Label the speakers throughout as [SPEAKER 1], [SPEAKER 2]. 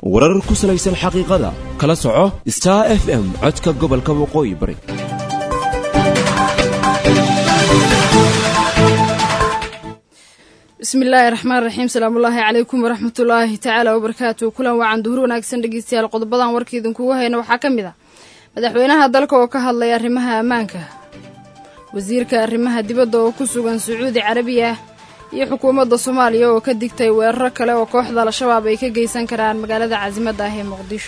[SPEAKER 1] warar ku salaysan xaqiiqada kala soco star f m codka gobolka waqooyi bari
[SPEAKER 2] bismillaahi raxmaan raxiim salaamullaahi calaykum waraxmatullaahi tacaala wabarakaatu kulan wacan duhur wanaagsan dhegeystayaal qodobadan warka idinkugu hayna waxaa ka mid ah madaxweynaha dalka oo ka hadlay arrimaha ammaanka wasiirka arrimaha dibadda oo ku sugan sacuudi carabiya iyo xukuumadda soomaaliya oo ka digtay weeraro kale oo kooxda al-shabaab ay ka geysan karaan magaalada casimadda ah ee muqdisho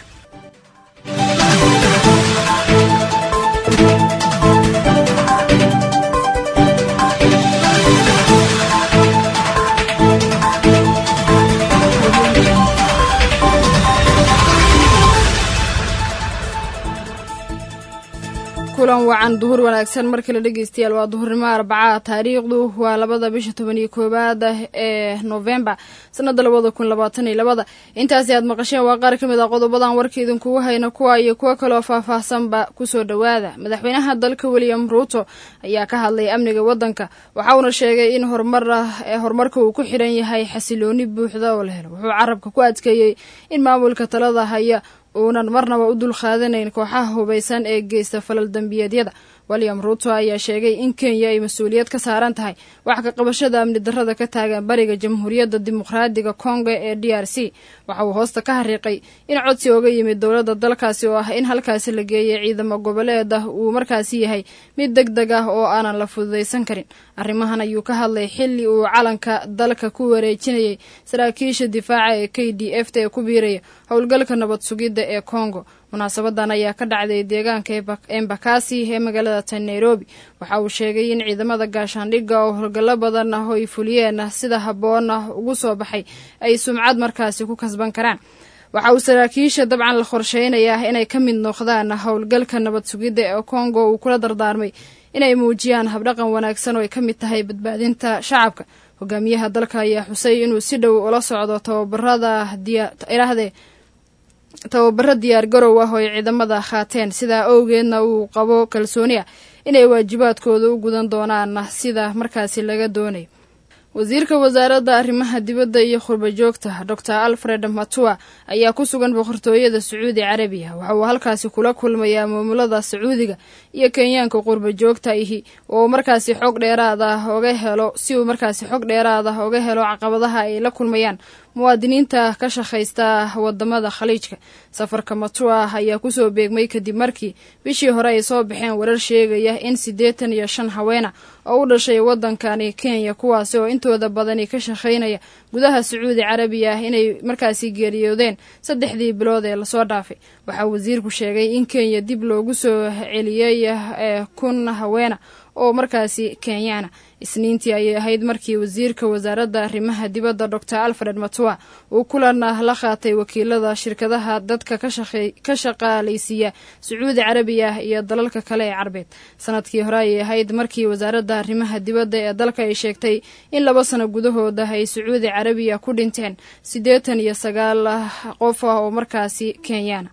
[SPEAKER 2] kulan wacan duhur wanaagsan mar kale dhegeystayaal waa duhurnimo arbaca taariikhdu waa labada bisha toban iyo koowaad ee novembar sanada labada kun labaatan iyo labada intaasi aad maqasheen waa qaar ka mid ah qodobadan warka idinkugu hayna kuwa iyo kuwo kaloo faahfaahsanba kusoo dhowaada madaxweynaha dalka william ruuto ayaa ka hadlay amniga wadanka waxauna sheegay in horumarka uu ku xiran yahay xasilooni buuxda oo la helo wuxuu carabka ku adkeeyey in maamulka talada haya uunan marnaba u dul qaadanayn kooxaha hubaysan ee geysta falal dembiyeedyada william ruuto ayaa sheegay in kenya ay mas-uuliyad ka saaran tahay wax ka qabashada amni darrada ka taagan bariga jamhuuriyadda dimuqraadiga kongo ee d r c waxa uu hoosta ka xariiqay in codsi oga yimid dowladda dalkaasi oo ah in halkaasi la geeyay ciidamo goboleed ah uu markaasi yahay mid deg deg ah oo aanan la fududaysan karin arrimahan ayuu ka hadlay xilli uu calanka dalka ku wareejinayay saraakiisha difaaca ee k d f ta ee ku biiraya howlgalka nabad sugidda ee kongo munaasabadan ayaa ka dhacday deegaanka embakasi ee magaalada tan nairobi waxa uu sheegay in ciidamada gaashaandhigga oo howlgallo badan ah oo ay fuliyeen sida habboon ah ugu soo baxay ay sumcad markaasi ku kasban karaan waxa uu saraakiisha dabcan la qorsheynayaa inay ka mid noqdaan howlgalka nabad sugidda ee kongo uu kula dardaarmay inay muujiyaan habdhaqan wanaagsan oo ay ka mid tahay badbaadinta shacabka hogaamiyaha dalka ayaa xusay inuu si dhow ula socdo tababarada irahdee tababaro diyaar garow ah oo ay ciidamada qaateen sidaa owgeedna uu qabo kalsooni ah inay waajibaadkooda u gudan doonaan sida markaasi laga doonayo wasiirka wasaaradda arrimaha dibadda iyo khurba joogta doctor alfred matua ayaa ku sugan boqortooyada sacuudi carabiya waxa uu halkaasi kula kulmayaa maamulada sacuudiga iyo kenyaanka qurba joogta ihi oo markaasi xog dheeraad ah oga helo si uu markaasi xog dheeraad ah oga helo caqabadaha ay la kulmayaan muwaadiniinta ka shaqaysta wadamada khaliijka safarka matua ayaa kusoo beegmay kadib markii bishii hore ay soo baxeen warar sheegaya in siddeetan iyo shan haweena oo u dhashay wadankani kenya kuwaasi oo intooda badani ka shaqaynaya gudaha sacuudi carabiya inay markaasi geeriyoodeen saddexdii bilood ee lasoo dhaafay waxaa wasiirku sheegay in kenya dib loogu soo celiyey kun haweena oo markaasi kenyaana isniintii ayay ahayd markii wasiirka wasaaradda arrimaha dibadda doctor alfred matua uu kulan la qaatay wakiilada shirkadaha dadka ka shaqaalaysiiya sacuudi carabiya iyo dalalka kale ee carbeed sanadkii hore ayay ahayd markii wasaaradda arrimaha dibadda ee dalka ay sheegtay in laba sano gudahooda ay sacuudi carabiya ku dhinteen siddeetan iyo sagaal qof ah oo markaasi kenyaana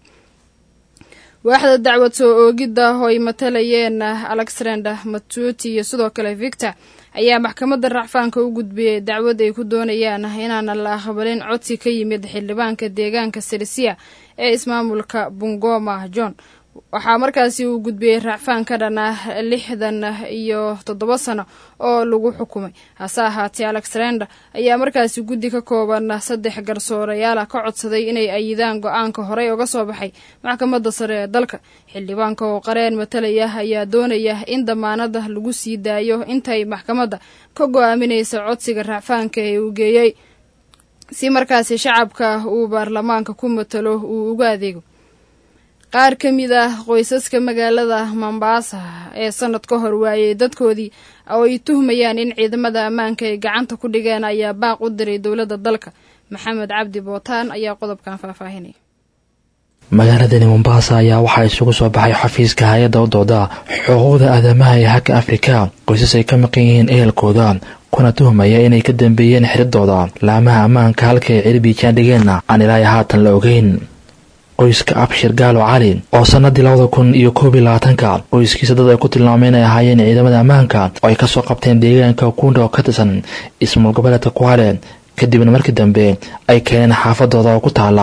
[SPEAKER 2] waaxda dacwad soo oogidda oo ay matalayeen alexander matuti iyo sidoo kale victor ayaa maxkamadda racfaanka u gudbiyey dacwad ay ku doonayaan inaanan la aqbalin codsi ka yimid xildhibaanka deegaanka sirisia ee ismaamulka bungoma john waxaa markaasi uu gudbiyey racfaan ka dhan ah lixdan iyo toddoba sano oo lagu xukumay hase ahaatee alexander ayaa markaasi guddi ka kooban saddex garsoorayaala ka codsaday inay ayidaan go-aanka horey uga soo baxay maxkamadda sare ee dalka xildhibaanka oo qareen matalaya ayaa doonaya in damaanada lagu sii daayo intay maxkamadda ka go-aaminaysa codsiga racfaanka ee uu geeyey si markaasi shacabka uu baarlamaanka ku matalo uu uga adeego qaar ka mid ah qoysaska magaalada mombaasa ee sanad ka hor waayey dadkoodii oo ay tuhmayaan in ciidamada ammaanka ay gacanta ku dhigeen ayaa baaq u diray dowladda dalka maxamed cabdi bootaan ayaa qodobkan faahfaahinaya
[SPEAKER 3] magaaladani mombaasa ayaa waxaa isugu soo baxay xafiiska hay-adda u dooda xuquuqda aadamaha ee haka afrika qoysas ay ka maqan yihiin ehelkooda kuna tuhmaya inay ka dambeeyeen xiridooda laamaha ammaanka halka ay cirbiijaan dhigeenna aan ilaahay haatan la ogeyn qoyska abshir gaalo cali oo sanadii labada kun iyo koob iyo labaatanka qoyskiisa dad ay ku tilmaameen ay ahaayeen ciidamada ammaanka oo ay kasoo qabteen deegaanka kunda oo ka tirsan ismaal goboleedka kwale kadibna markii dambe ay keeneen xaafadooda oo ku taala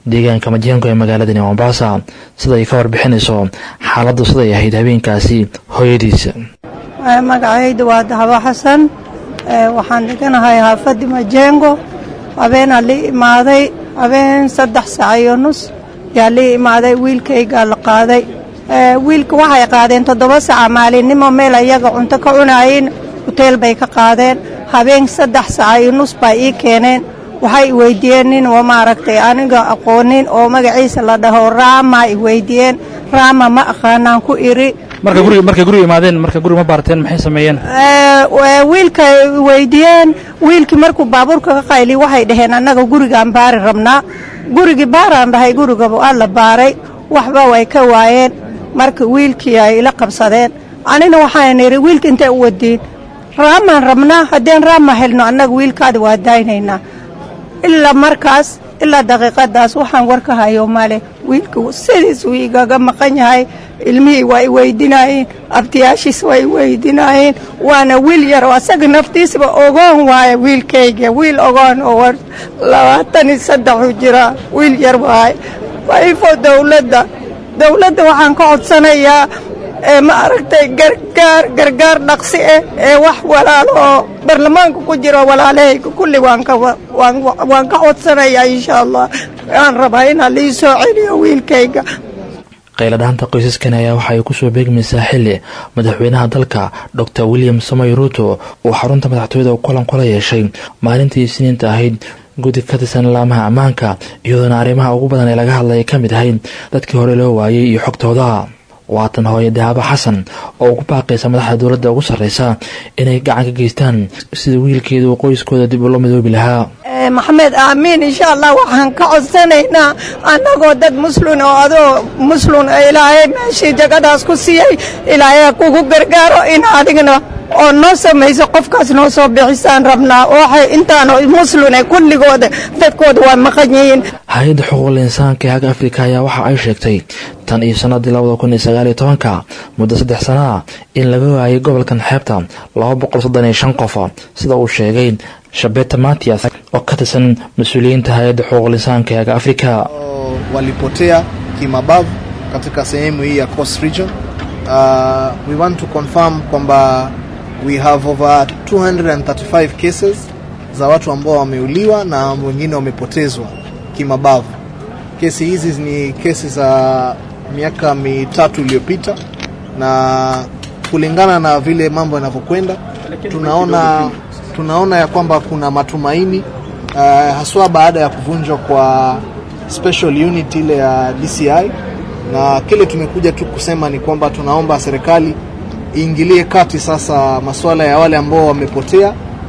[SPEAKER 3] deegaanka majengo ee magaaladani mombasa sida ay ka warbixinayso xaaladdu siday ahayd habeenkaasi hooyadiisa
[SPEAKER 4] magacayda waa dahabo xasan waxaan dhiganahay haafadii majengo habeenaa lii imaaday habeen saddex saac iyo nus yaa lii imaaday wiilkaygaa la qaaday wiilka waxay qaadeen toddoba saaca maalinimo meel ayaga cunto ka cunaayeen huteel bay ka qaadeen habeen saddex saaca iyo nus baa ii keeneen waxay iweydiiyeen nin oo maaragtay aniga aqoonin oo magaciisa la dhaho raama iweydiiyeen raama ma aqaanaan ku iri
[SPEAKER 5] markay guriga imaadeen marka guriga ma baarteen maxay sameeyeen
[SPEAKER 4] wiilka weydiiyeen wiilkii markuu baabuurka ka qayli waxay dhaheen annaga gurigaan baari rabnaa gurigii baaraan dhahay gurigaba waa la baaray waxba way ka waayeen marka wiilkii ay ila qabsadeen anina waxaan idhi wiilka intay u wadiin raamaan rabnaa haddeen raama helno annaga wiilkaada waa daynaynaa ilaa markaas ilaa daqiiqadaas waxaan war ka hayo male wiilka sidiis uu igaga maqan yahay ilmihii waa i weydinaayeen abtiyaashiis waa i weydinaayeen waana wiil yar oo asaga naftiisba ogoon waaya wiilkayga wiil ogoon oo labaatan iyo saddexu jiraa wiil yar waaye waifo dowladda dowladda waxaan ka codsanayaa ee ma aragtay gargaar gargaar dhaqsi ah ee wax walaalo oo baarlamaanka ku jiro walaalahayga kulli waan ka waan ka codsanayaa insha allah waan rabaa inaa lii soo celiyo wiilkayga
[SPEAKER 3] qayladhaanta qoysaskan ayaa waxa ay kusoo beegmaysaa xili madaxweynaha dalka dor william samoy ruuto uu xarunta madaxtooyada kulan kula yeeshay maalintii isniinta ahayd gudi ka tirsan laamaha ammaanka iyadoona arrimaha ugu badan ee laga hadlaya ka mid ahayd dadkii hore loo waayey iyo xogtooda waatan hooye dahaabo xasan oo ugu baaqaysa madaxda dowladda ugu sarreysa inay gacan ka geystaan sida wiilkeeda uu qoyskooda dib ula midoobi lahaa
[SPEAKER 4] maxamed aamiin insha allah waxaan ka codsanaynaa annagoo dad muslin oo adoo muslin ilaahay meeshii jagadaas ku siiyey ilaahay kugu gargaaro in adigna oo noo samayso qofkaas noo soo bixisaan rabnaa waxay intaan muslin kulligooda dadkooda waa maqan yihiin
[SPEAKER 3] hay-adda xuquuqul insaanka ee haga afrika ayaa waxa ay sheegtay tan iyo sanadii labada kun iyo sagaal iyo tobanka muddo saddex sana ah in laga waayay gobolkan xeebta laba boqol soddon iyo shan qof sida uu sheegay shabeta matias oo ka tirsan mas-uuliyiinta hay-adda xuquuqul insaanka ee haga afrika
[SPEAKER 6] walipotea kimabavu katika sehemu hii ya Coast Region. Uh, we want to confirm kwamba we have over 235 cases za watu ambao wameuliwa na wengine wamepotezwa kimabavu. Kesi hizi ni kesi za miaka mitatu iliyopita, na kulingana na vile mambo yanavyokwenda, tunaona tunaona ya kwamba kuna matumaini uh, haswa baada ya kuvunjwa kwa special unit ile ya DCI, na kile tumekuja tu kusema ni kwamba tunaomba serikali iingilie kati sasa masuala ya wale ambao wamepotea.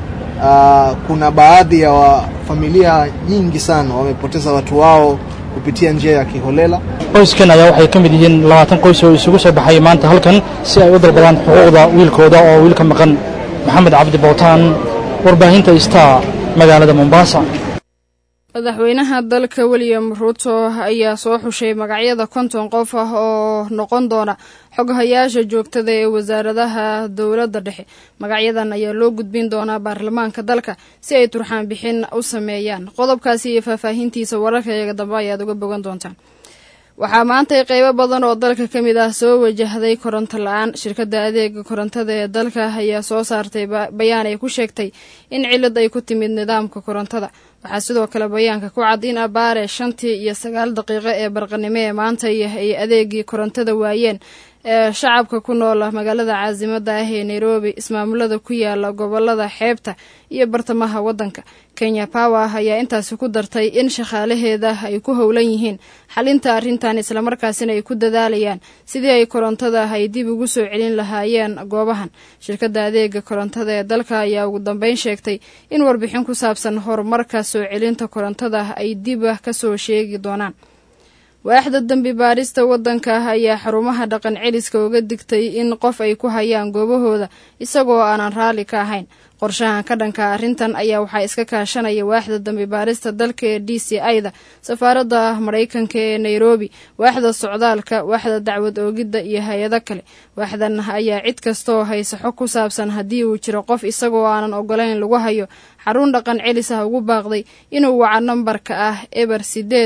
[SPEAKER 6] Uh, kuna baadhi ya wa familia nyingi sana wamepoteza watu wao kupitia njia ya kiholela.
[SPEAKER 5] qoyskan ayaa waxay ka mid yihiin labaatan qoys oo isugu soo baxay maanta halkan si ay u dalbadaan xuquuqda wiilkooda oo wiilka maqan maxamed cabdi bowtaan warbaahinta star magaalada mombasa
[SPEAKER 2] madaxweynaha dalka william ruuto ayaa soo xushay magacyada konton qof ah oo noqon doona xoghayaasha joogtada ee wasaaradaha dowladda dhexe magacyadan ayaa loo gudbin doonaa baarlamaanka dalka si ay turxaan bixin u sameeyaan qodobkaasi iyo faahfaahintiisa wararkayaga dambe ayaad uga bogan doontaan waxaa maantay qeybo badan oo dalka ka mid ah soo wajahday koronto la-aan shirkadda adeega korontada ee dalka ayaa soo saartay bayaan ay ku sheegtay in cilad ay ku timid nidaamka korontada waxaa sidoo kale bayaanka ku cad in abaare shantii iyo sagaal daqiiqo ee barqanimo ee maanta ay adeegii korontada waayeen ee shacabka ku nool magaalada caasimada ah ee nairobi ismaamulada ku yaala gobolada xeebta iyo bartamaha waddanka kenya power ayaa intaasi ku dartay in shaqaalaheeda ay ku howlan yihiin xalinta arrintan islamarkaasina ay ku dadaalayaan sidii ay korontada ay dib ugu soo celin lahaayeen goobahan shirkadda adeega korontada ee dalka ayaa ugu dambeyn sheegtay in warbixin ku saabsan horumarka soo celinta korontada ay dib kasoo sheegi doonaan waaxda dembi baadhista waddanka ayaa xarumaha dhaqan celiska uga digtay in qof ay ku hayaan goobahooda isagoo aanan raalli ka ahayn qorshahan ka dhanka arrintan ayaa waxaa iska kaashanaya waaxda dambi baadhista dalka ee d c i-da safaaradda maraykanka ee nairobi waaxda socdaalka waaxda dacwad oogidda iyo hay-ado kale waaxdan ayaa cid kastaoo haysa xog ku saabsan haddii uu jiro qof isagoo aanan ogolayn lagu hayo xarun dhaqan celis ah ugu baaqday inuu waco nambarka ah eber sideed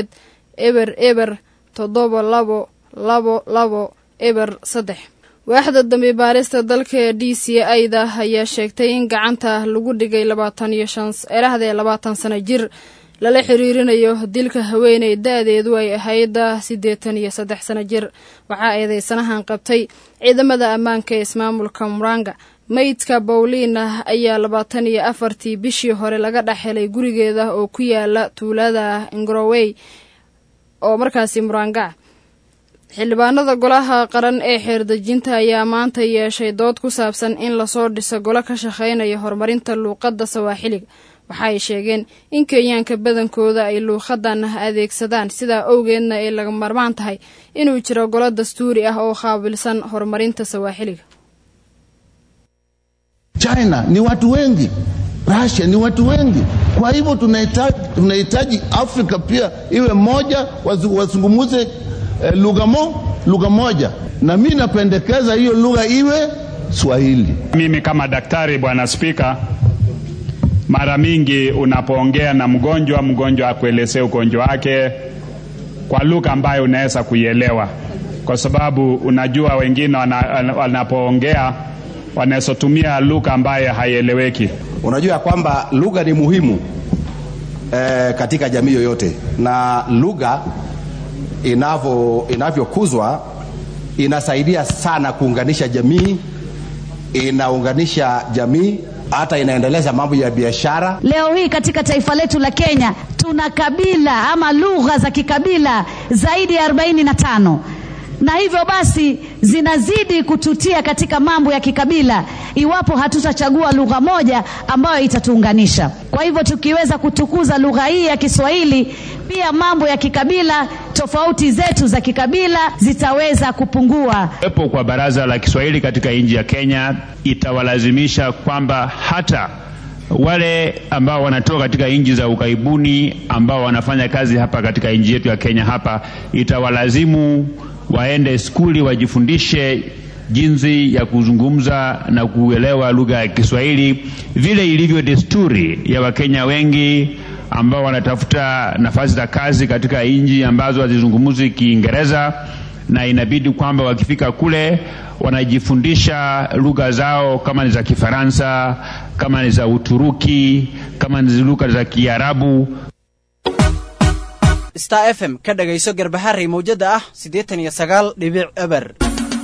[SPEAKER 2] eber eber toddoba labo labo labo eber saddex waaxda dambi baarista dalka ee d c a-da ayaa sheegtay in gacanta lagu dhigay labaatan iyo shan erahdee labaatan sano jir lala xiriirinayo dilka haweeney da-deedu ay ahayd siddeetan iyo saddex sano jir waxaa eedeysanahan qabtay ciidamada ammaanka ee ismaamulka muranga meydka bawliina ayaa labaatan iyo afartii bishii hore laga dhex helay gurigeeda oo ku yaala tuulada ngrowey oo markaasi muranga xildhibaanada golaha qaran ee xeerdejinta ayaa maanta yeeshay dood ku saabsan in lasoo dhiso golo ka shaqeynaya horumarinta luuqadda sawaaxiliga waxa ay sheegeen in kenyaanka badankooda ay luuqadan adeegsadaan sidaa owgeedna ay laga marmaan tahay inuu jiro golo dastuuri ah oo qaabilsan horumarinta sawaaxiliga
[SPEAKER 7] China ni watu wengi, Russia ni watu wengi. Kwa hivyo tunahitaji, tunahitaji Afrika pia iwe moja, wazungumuze eh, lugha mo, lugha moja, na mi napendekeza hiyo lugha iwe Swahili.
[SPEAKER 8] Mimi kama daktari, bwana Spika, mara mingi unapoongea na mgonjwa, mgonjwa akuelezee ugonjwa wake kwa lugha ambayo unaweza kuielewa, kwa sababu unajua wengine wanapoongea wanazotumia lugha ambayo haieleweki.
[SPEAKER 9] Unajua kwamba lugha ni muhimu eh, katika jamii yoyote, na lugha inavyo inavyokuzwa inasaidia sana kuunganisha jamii, inaunganisha jamii hata inaendeleza mambo ya biashara.
[SPEAKER 10] Leo hii katika taifa letu la Kenya tuna kabila ama lugha za kikabila zaidi ya arobaini na tano na hivyo basi zinazidi kututia katika mambo ya kikabila iwapo hatutachagua lugha moja ambayo itatuunganisha. Kwa hivyo tukiweza kutukuza lugha hii ya Kiswahili, pia mambo ya kikabila, tofauti zetu za kikabila zitaweza kupungua.
[SPEAKER 8] Kuwepo kwa baraza la Kiswahili katika nchi ya Kenya itawalazimisha kwamba hata wale ambao wanatoka katika nchi za ughaibuni ambao wanafanya kazi hapa katika nchi yetu ya Kenya hapa itawalazimu waende skuli wajifundishe jinsi ya kuzungumza na kuelewa lugha ya Kiswahili vile ilivyo desturi ya Wakenya wengi ambao wanatafuta nafasi za kazi katika nchi ambazo hazizungumzi Kiingereza, na inabidi kwamba wakifika kule wanajifundisha lugha zao, kama ni za Kifaransa, kama ni za Uturuki, kama ni lugha za Kiarabu.
[SPEAKER 11] star f m ka dhagayso garbaharey mawjada ah siddeetan iyo sagaal dhibic eber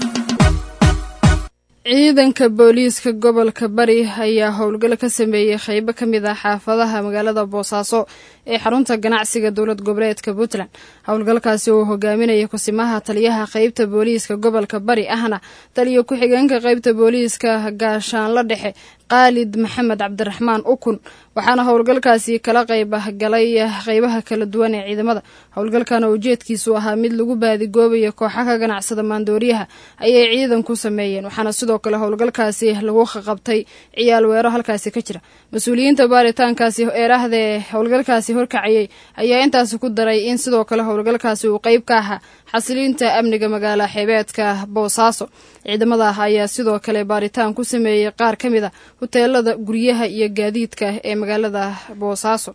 [SPEAKER 2] ciidanka booliiska gobolka bari ayaa howlgal ka sameeyey qeybo ka mid ah xaafadaha magaalada boosaaso ee xarunta ganacsiga dowlad goboleedka puntland howlgalkaasi uu hogaaminaya kusimaha taliyaha qeybta booliiska gobolka bari ahna taliyo ku-xigeenka qeybta booliiska gaashaanla dhexe qaalid maxamed cabdiraxmaan ukun waxaana howlgalkaasi kala qayb galay qeybaha kala duwan ee ciidamada howlgalkana ujeedkiisu ahaa mid lagu baadigoobayo kooxa ka ganacsada maandooriyaha ayay ciidanku sameeyeen waxaana sidoo kale howlgalkaasi lagu qabtay ciyaal weero halkaasi ka jira mas-uuliyiinta baaritaankaasi eerahdee howlgalkaasi horkacayay ayaa intaasi ku daray in sidoo kale howlgalkaasi uu qeyb ka ahaa xasiliinta amniga magaala xeebeedka boosaaso ciidamada ayaa sidoo kale baaritaan ku sameeyey qaar ka mid a huteelada guryaha iyo gaadiidka ee magaalada boosaaso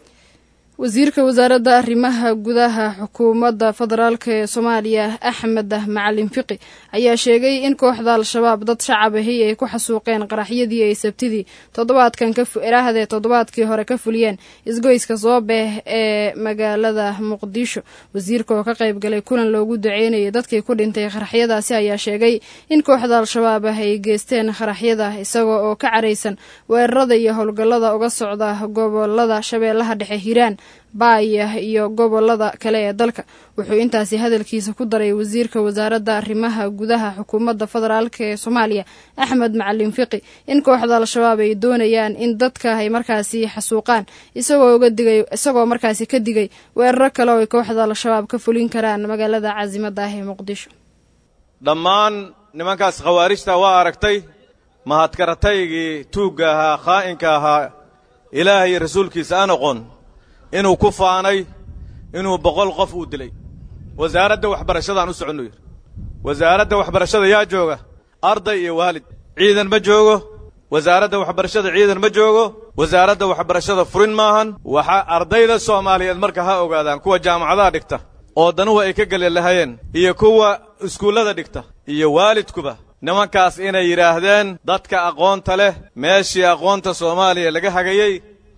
[SPEAKER 2] wasiirka wasaaradda arrimaha gudaha xukuumadda federaalk ee soomaaliya axmed macalin fiqi ayaa sheegay in kooxda al-shabaab dad shacab ahi ay ku xasuuqeen qaraxyadii ay sabtidii toddobaadkan erahdee toddobaadkii hore ka fuliyeen isgoyska soobeeh ee magaalada muqdisho wasiirka oo ka qayb galay kulan loogu duceynayay dadkii ku dhintay qaraxyadaasi ayaa sheegay in kooxda al-shabaab ah ay geysteen qaraxyada isagoo oo ka caraysan weerarada iyo howlgallada uga socda gobolada shabeellaha dhexe hiiraan baaya iyo gobolada kale ee dalka wuxuu intaasi hadalkiisa ku daray wasiirka wasaaradda arrimaha gudaha xukuumadda federaalk ee soomaaliya axmed macalin fiqi in kooxda al-shabaab ay doonayaan in dadka ay markaasi xasuuqaan isagoo uga digay isagoo markaasi ka digay weeraro kale oo ay kooxda al-shabaab ka fulin karaan magaalada caasimada ah ee muqdisho
[SPEAKER 12] dhammaan nimankaas khawaarijta waa aragtay mahadkarataygii tuugga ahaa khaa'inka ahaa ilaah iyo rasuulkiisa aan oqon inuu ku faanay inuu boqol qof uu dilay wasaaradda waxbarashadaan u soconnu yidhi wasaaradda waxbarashada yaa jooga arday iyo waalid ciidan ma joogo wasaaradda waxbarashada ciidan ma joogo wasaaradda waxbarashada furin maahan waxa ardayda soomaaliyeed marka ha ogaadaan kuwa jaamacadaha dhigta oo danuhu ay ka geli lahayeen iyo kuwa iskuullada dhigta iyo waalidkuba nimankaas inay yidhaahdeen dadka aqoonta leh meeshii aqoonta soomaaliya laga hagayey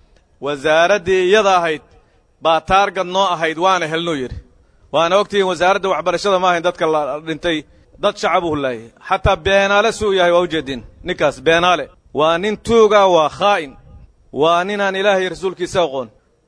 [SPEAKER 12] wasaaraddii iyada ahayd baa taargad noo ahayd waana helnuu yidhi waana ogtihiin wasaaradda waxbarashada ma ahayn dadka la dhintay dad shacab u hullaayay xataa beenaale suu yahay waa ujeedin ninkaas beenaale waa nin tuuga waa khaa'in waa ninaan ilaahay rasuulkiisa aqoon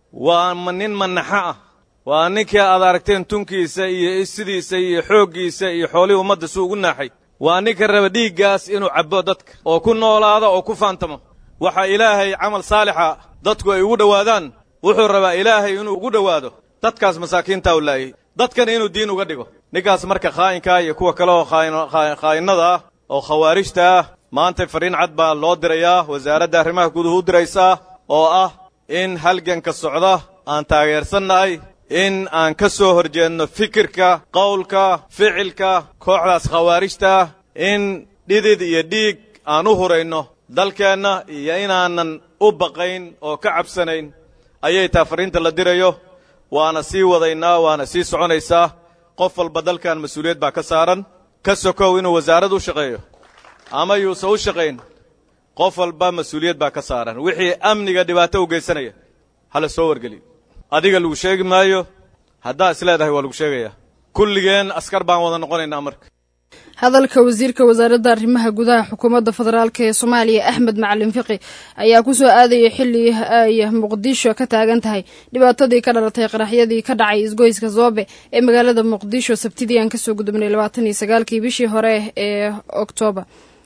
[SPEAKER 12] waa nin manaxo ah waa ninkii aad aragteen tunkiisa iyo sidiisa iyo xooggiisa iyo xoolihii ummadda suu ugu naaxay waa ninka raba dhiiggaas inuu cabbo dadka oo ku noolaado oo ku faantamo waxa ilaahay camal saalixa dadku ay ugu dhowaadaan wuxuu rabaa ilaahay inuu ugu dhowaado dadkaas masaakiintaa u laayay dadkana inuu diin uga dhigo ninkaas marka khaa'inkaa iyo kuwa kale oo khaa'inada ah oo khawaarijta ah maanta fariin cad baa loo dirayaa wasaaradda arrimaha guduhu u diraysaa oo ah in halganka socda aan taageersannahay in aan ka soo horjeedno fikirka qowlka ficilka kooxdaas khawaarijta ah in dhidid iyo dhiig aan u hurayno dalkeenna iyo inaanan u baqayn oo ka cabsanayn ayay taa fariinta la dirayo waana sii wadaynaa waana sii soconaysaa qof walba dalkan mas-uuliyad baa ka saaran ka sokow inuu wasaarad u shaqeeyo ama yuusan u shaqayn qof walba mas-uuliyad baa ka saaran wixii amniga dhibaato u geysanaya hala soo wargeliyo adiga lagu sheegi maayo haddaa is leedahay waa lagu sheegayaa kulligeen askar baan wada noqonaynaa marka
[SPEAKER 2] hadalka wasiirka wasaaradda arrimaha gudaha xukuumadda federaalk ee soomaaliya axmed macalin fiqi ayaa ku soo aadayay xilli ay muqdisho ka taagan tahay dhibaatadii ka dhalatay qaraxyadii ka dhacay isgoyska zoobe ee magaalada muqdisho sabtidii aan kasoo gudubnay labaatan iyo sagaalkii bishii hore ee oktoobar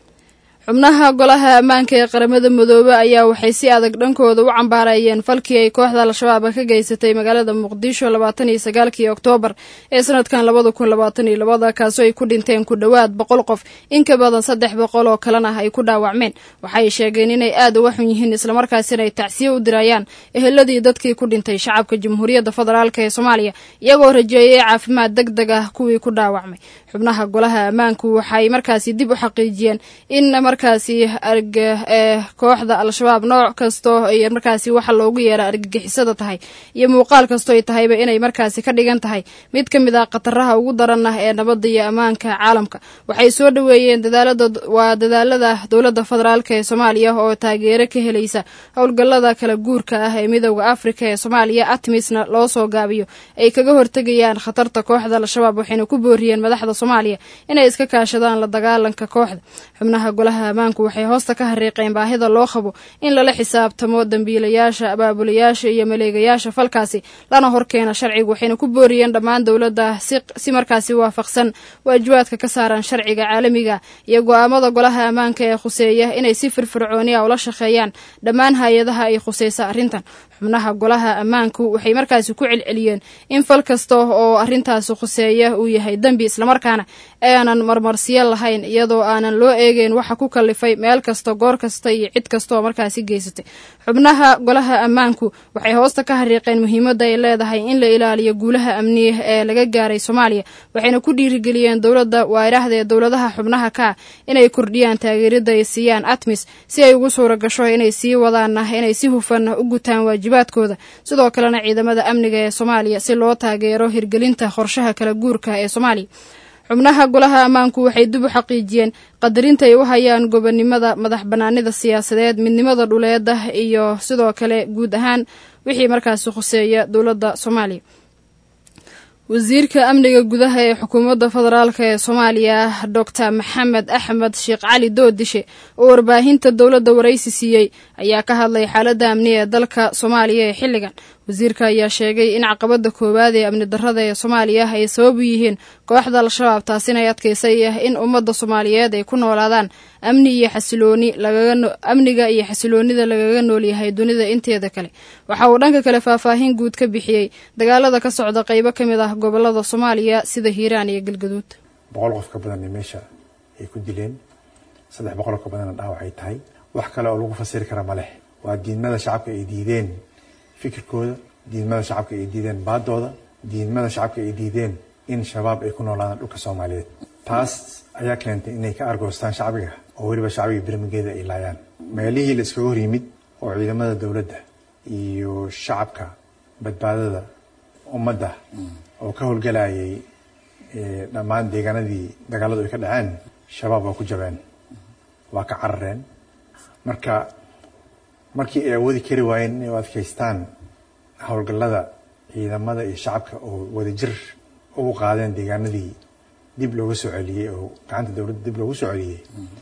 [SPEAKER 2] xubnaha golaha ammaanka ee qaramada midoobe ayaa waxay si adag dhankooda u cambaarayeen falkii ay kooxda al-shabaab ka geysatay magaalada muqdisho labaatan iyo sagaalkii oktoobar ee sanadkan labada kun labaatan iyo labada kaasoo ay ku dhinteen ku dhowaad boqol qof in ka badan saddex boqol oo kalena ay ku dhaawacmeen waxay sheegeen inay aad uga xun yihiin islamarkaasina ay tacsiye u dirayaan eheladii dadkii ku dhintay shacabka jamhuuriyadda federaalk ee soomaaliya iyagoo rajeeyay caafimaad deg deg ah kuwii ku dhaawacmay xubnaha golaha ammaanku waxay markaasi dib u xaqiijiyeen in markaasi arg ee kooxda al-shabaab nooc kastoo ay markaasi waxa loogu yeera argagixisada tahay iyo muuqaal kastoo ay tahayba inay markaasi ka dhigan tahay mid ka mid ah khataraha ugu daran ah ee nabadda iyo ammaanka caalamka waxay soo dhoweeyeen dadaalada waa dadaalada dowladda federaalk ee soomaaliya oo taageero ka helaysa howlgallada kala guurka ah ee midooda afrika ee soomaaliya atmisna loo soo gaabiyo ay kaga hortegayaan khatarta kooxda al-shabaab waxayna ku booriyeen madaxda soomaaliya inay iska kaashadaan la dagaalanka kooxda xubnaha golaha ammaanku waxay hoosta ka hariiqeen baahida loo qabo in lala xisaabtamo dambiilayaasha abaabulayaasha iyo maleegayaasha falkaasi lana horkeena sharciga waxayna ku booriyeen dhammaan dowladda si markaasi waafaqsan waajibaadka ka saaran sharciga caalamiga iyo go-aamada golaha ammaanka ee khuseeya inay si firfircooniya ula shaqeeyaan dhammaan hay-adaha ay khuseysa arrintan xubnaha golaha ammaanku waxay markaasi ku celceliyeen in fal kasta oo arrintaasi khuseeya uu yahay dembi islamarkaana aanan marmarsiyo lahayn iyadoo aanan loo eegeyn waxa ku kalifay meel kasta goor kasta iyo cid kastaoo markaasi geysatay xubnaha golaha ammaanku waxay hoosta ka hariiqeen muhiimadda ay leedahay in la ilaaliyo guulaha amniya ee laga gaaray soomaaliya waxayna ku dhiirigeliyeen dowladda waairaahda ee dowladaha xubnaha ka ah inay kordhiyaan taageerada ay siiyaan atmis si ay ugu suura gasho inay sii wadaana inay si hufan u gutaan waajibaadkooda sidoo kalena ciidamada amniga ee soomaaliya si loo taageero hirgelinta qorshaha kala guurka ee soomaaliya xubnaha golaha ammaanku waxay dib u xaqiijiyeen qadarinta ay u hayaan gobonnimada madax bannaanida siyaasadeed midnimada dhuleeda iyo sidoo kale guud ahaan wixii markaasi khuseeya dowladda soomaaliya wasiirka amniga gudaha ee xukuumadda federaalk ee soomaaliya doctor maxamed axmed sheekh cali doodishe oo warbaahinta dowladda waraysi siiyey ayaa ka hadlay xaaladda amniga ee dalka soomaaliya ee xilligan wasiirka ayaa sheegay in caqabada koowaad ee amni darrada ee soomaaliya ay sabab u yihiin kooxda al-shabaab taasina ay adkaysay in ummadda soomaaliyeed ay ku noolaadaan amni iyo xasilooni amniga iyo xasiloonida lagaga noolyahay dunida inteeda kale waxa uu dhanka kale faahfaahin guud ka bixiyey dagaalada ka socda qaybo ka mid ah gobolada soomaaliya sida hiiraan iyo galgaduud
[SPEAKER 13] boqol qof ka badanna meesha ay ku dileen saddex boqol ka badanna dhaawac ay tahay wax kale oo lagu fasiri kara ma leh waa diidmada shacabka ay diideen fikirkooda diidmada shacabka ay diideen baadooda diidmada shacabka ay diideen in shabaab ay ku noolaadaan dhulka soomaaliyeed taas ayaa keentay inay ka argoostaan shacbiga oo weliba shacbiga birmigeeda ay laayaan meelihii la iskaga hor yimid oo ciidamada dowladda iyo shacabka badbaadada ummadda oo ka howlgalayay dhammaan deegaanadii dagaaladu ay ka dhaceen shabaab waa ku jabeen waa ka carareen marka markii ay awoodi kari waayeen inay u adkaystaan howlgallada ciidamada iyo shacabka oo wadajir ugu qaadeen deegaanadii dib looga soo celiyey oo gacanta dowladda dib loogu soo celiyey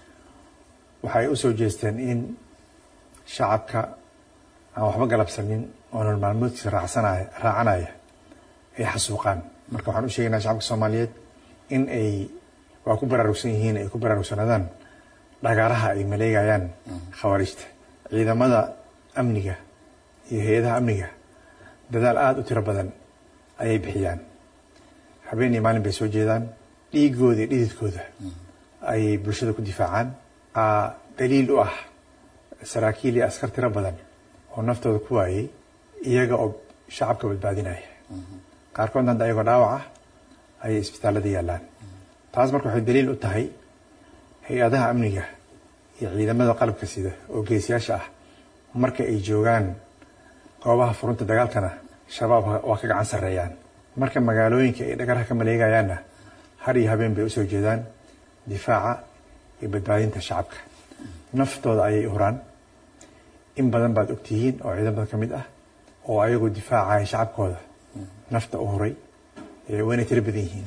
[SPEAKER 13] waxay u soo jeesteen in shacabka aan waxba galabsanin oo nolol maalmoodkiisa raacsanaya raacanaya ay xasuuqaan marka waxaan u sheegaynaa shacabka soomaaliyeed in ay waa ku baraarugsan yihiin ay ku baraarugsanaadaan dhagaaraha ay maleegayaan khawaarijta ciidamada amniga iyo hay-adaha amniga dadaal aada u tiro badan ayay bixiyaan habeen iyo maalin bay soo jeedaan dhiigooda iyo dhididkooda ayay bulshada ku difaacaan daliil u ah saraakiil iyo askar tiro badan oo naftooda ku waayey iyaga oo shacabka badbaadinaya qaarkoodna hadda ayagoo dhaawac ah ayay isbitaallada yaallaan taas marka waxay daliil u tahay hay-adaha amniga iyo ciidamada qalabka sida oo geesiyaasha ah marka ay joogaan goobaha furunta dagaalkana shabaab waa ka gacan sarreeyaan marka magaalooyinka ay dhagaraha ka maleegayaanna har iyo habeen bay usoo jeedaan difaaca iyo badbaadinta shacabka naftooda ayay huraan in badan baad ogtihiin oo ciidamada ka mid ah oo ayagoo difaacaya shacabkooda nafta u huray wayna tiro badan yihiin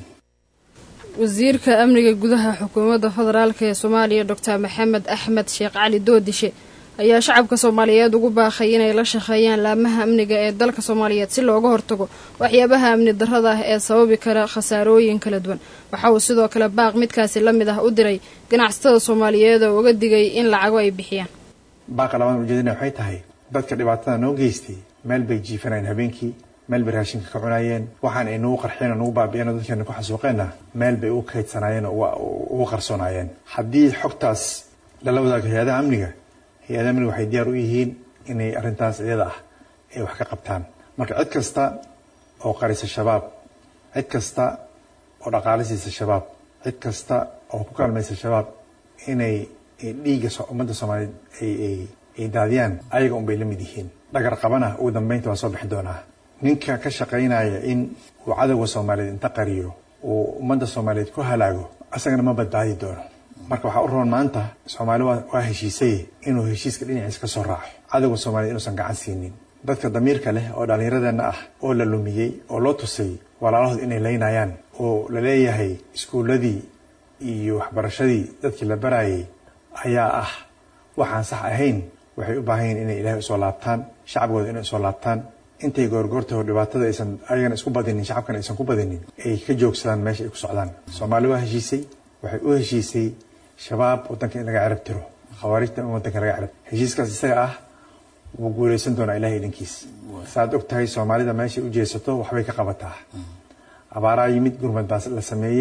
[SPEAKER 2] wasiirka amniga gudaha xukuumadda federaalk ee soomaaliya doctor maxamed axmed sheekh cali doodishe ayaa shacabka soomaaliyeed ugu baaqay inay la shaqeeyaan laamaha amniga ee dalka soomaaliyeed si looga hortago waxyaabaha amni darrada ah ee sababi kara khasaarooyin kala duwan waxa uu sidoo kale baaq midkaasi la mid ah u diray ganacsatada soomaaliyeed oo uga digay in lacago ay bixiyaan
[SPEAKER 13] baaqa labaad ujeedina waxay tahay dadka dhibaatada noo geystay meel bay jiifanayeen habeenkii meel bay raashinka ka cunayeen waxaan ay nagu qarxeen oo nagu baabi'een oo dadkeena ku xasuuqeenna meel bay ugu kaydsanaayeen oo ugu qarsoonaayeen haddii xogtaas lala wadaago hay-adaha amniga hay-adaha amniga waxay diyaar u yihiin inay arrintaas iyada ah ay wax ka qabtaan marka cid kasta oo qarisa shabaab cid kasta oo dhaqaale siisa shabaab cid kasta oo ku kaalmaysa shabaab inay dhiigga ummadda soomaaliyeed ay daadiyaan ayaga un bay la mid yihiin dhagar qabana ugu dambeynta waa soo bixi doonaa ninka ka shaqaynaya in uu cadowga soomaaliyeed inta qariyo uu ummadda soomaaliyeed ku halaago asagana ma badbaadi doono marka waxaa u roon maanta soomaali waa heshiisay inuu heshiiska dhinaciisa ka soo raaco cadowga soomaaliyed inuusan gacan siinin dadka damiirka leh oo dhallinyaradeenna ah oo la lumiyey oo loo tusay walaalahood inay laynayaan oo la leeyahay iskuulladii iyo waxbarashadii dadkii la barayay ayaa ah waxaan sax ahayn waxay u baahan yihin inay ilaahay usoo laabtaan shacabkooda inay usoo laabtaan intay goorgoortaho dhibaatada aysan ayagana isku badinin shacabkana aysan ku badinin ay ka joogsadaan meesha ay ku socdaan soomaali waa heshiisay waxay u heshiisay shabaab waddanka in laga cerab tiro khawaarijta in waddanka laga cerab heshiiskaas isaga ah wuu guulaysan doonaa ilahay idinkiis saaad og tahay soomaalida meeshay u jeesato waxbay ka qabataa abaaraa yimid gurmad baa la sameeyey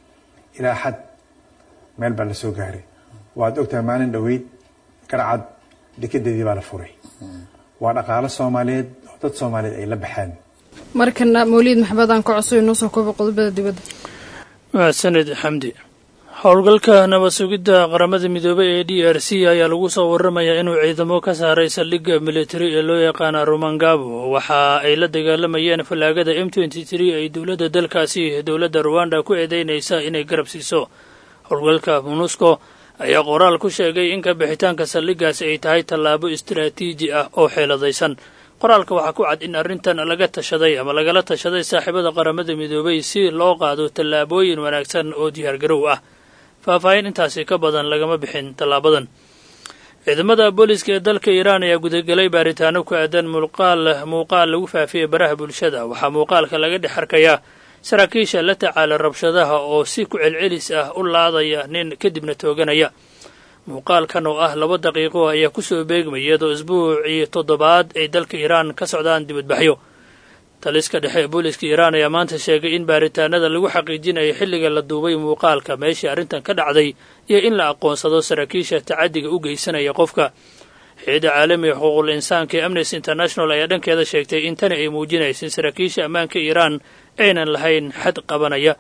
[SPEAKER 13] ilaa xad meel baa la soo gaaray waad ogtahay maalin dhoweyd garcad dekedeedii baa la furay waa dhaqaalo soomaaliyeed oo dad soomaaliyeed ay la baxeen
[SPEAKER 2] markana mawliid maxmed aan ka codso inoo soo koobo qodobada dibadda
[SPEAKER 14] mahadsaned xamdi howlgalka nabad sugidda qaramada midoobey ee d r c ayaa lagu soo waramayaa inuu ciidamo ka saaray saldhigga militari ee loo yaqaana romangabo waxa ay la dagaalamayeen fallaagada m ay dowladda dalkaasi dowladda ruwanda ku eedeynaysa inay garab siiso howlgalka monusco ayaa qoraal ku sheegay in ka bixitaanka saldhiggaasi ay tahay tallaabo istaraatiiji ah oo xeeladaysan qoraalka waxaa ku cad in arrintan laga tashaday ama lagala tashaday saaxiibada qaramada midoobay si loo qaado tallaabooyin wanaagsan oo diyaargarow ah faahfaahin intaasi ka badan lagama bixin tallaabadan ciidamada booliska ee dalka iiraan ayaa gudagelay baaritaano ku aadan muuqaal muuqaal lagu faafiyey baraha bulshada waxaa muuqaalka laga dhex arkayaa saraakiisha la tacaala rabshadaha oo si ku celcelis ah u laadaya nin kadibna tooganaya muuqaalkan oo ah laba daqiiqo ayaa kusoo beegmaya iyadoo isbuucii toddobaad ay dalka iiraan ka socdaan dibadbaxyo taliska dhexe ee booliska iiraan ayaa maanta sheegay in baaritaanada lagu xaqiijinayo xilliga la duubay muuqaalka meeshii arrintan ka dhacday iyo in la aqoonsado saraakiisha tacaddiga u geysanaya qofka hay-adda caalamiga xuquuqul insaanka ee amnesty international ayaa dhankeeda sheegtay in tani ay muujinaysa in saraakiisha ammaanka iiraan aynan lahayn xad qabanaya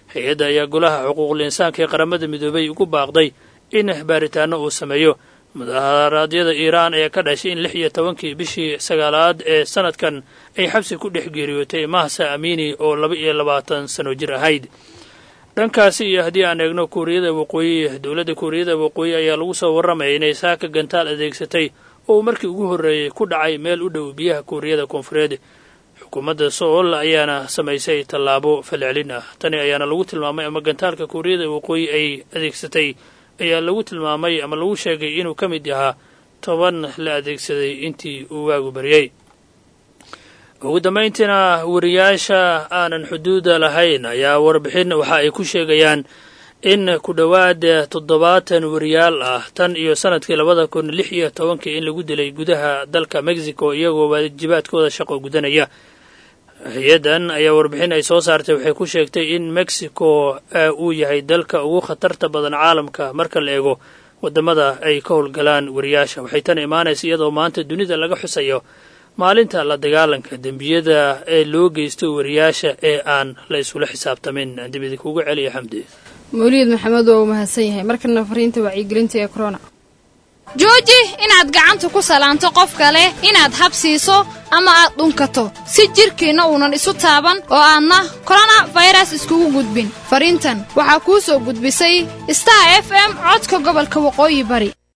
[SPEAKER 14] hay-adda ayaa golaha xuquuqul insaanka ee qaramada midoobay ugu baaqday in baaritaano uu sameeyo mudaharaadyada iiraan ee ka dhashay in lix iyo tobankii bishii sagaalaad ee sanadkan ay xabsi ku dhex geeriyootay mahsa amiini oo laba iyo labaatan sano jir ahayd dhankaasi iyo haddii aan eegno kuuriyada waqooyi dowladda kuuriyada waqooyi ayaa lagu soo warramaya inay saaka gantaal adeegsatay oo uu markii ugu horreeyey ku dhacay meel u dhow biyaha kuuriyada koonfureed xukuumadda sool ayaana samaysay tallaabo falcelin ah tani ayaana lagu tilmaamay ama gantaalka kuuriyada waqooyi ay adeegsatay ayaa lagu tilmaamay ama lagu sheegay inuu ka mid yahaa toban la adeegsaday intii uu waagu baryey ugu dambayntiina wariyaasha aanan xuduuda lahayn ayaa warbixin waxa ay ku sheegayaan in ku dhowaad toddobaatan wariyaal ah tan iyo sanadkii labada kun lix iyo tobankii in lagu dilay gudaha dalka mexico iyagoo waajibaadkooda shaqo gudanaya hay-addan ayaa warbixin ay soo saartay waxay ku sheegtay in mexico uu yahay dalka ugu khatarta badan caalamka marka la eego waddamada ay ka howlgalaan wariyaasha waxay tan imaanaysa iyadoo maanta dunida laga xusayo maalinta la dagaalanka dembiyada ee loo geysto wariyaasha ee aan la isula xisaabtamin dibidi kugu celiya xamdi
[SPEAKER 2] mawliid maxamed waa uu mahadsan yahay markana fariinta wacyigelinta ee corona
[SPEAKER 15] jooji inaad gacanta ku salaanto qof kale inaad habsiiso ama aad dhunkato si jidhkiinna uunan isu taaban oo aadna korona fayras iskugu gudbin fariintan waxaa kuu soo gudbisay star f m codka gobolka waqooyi bari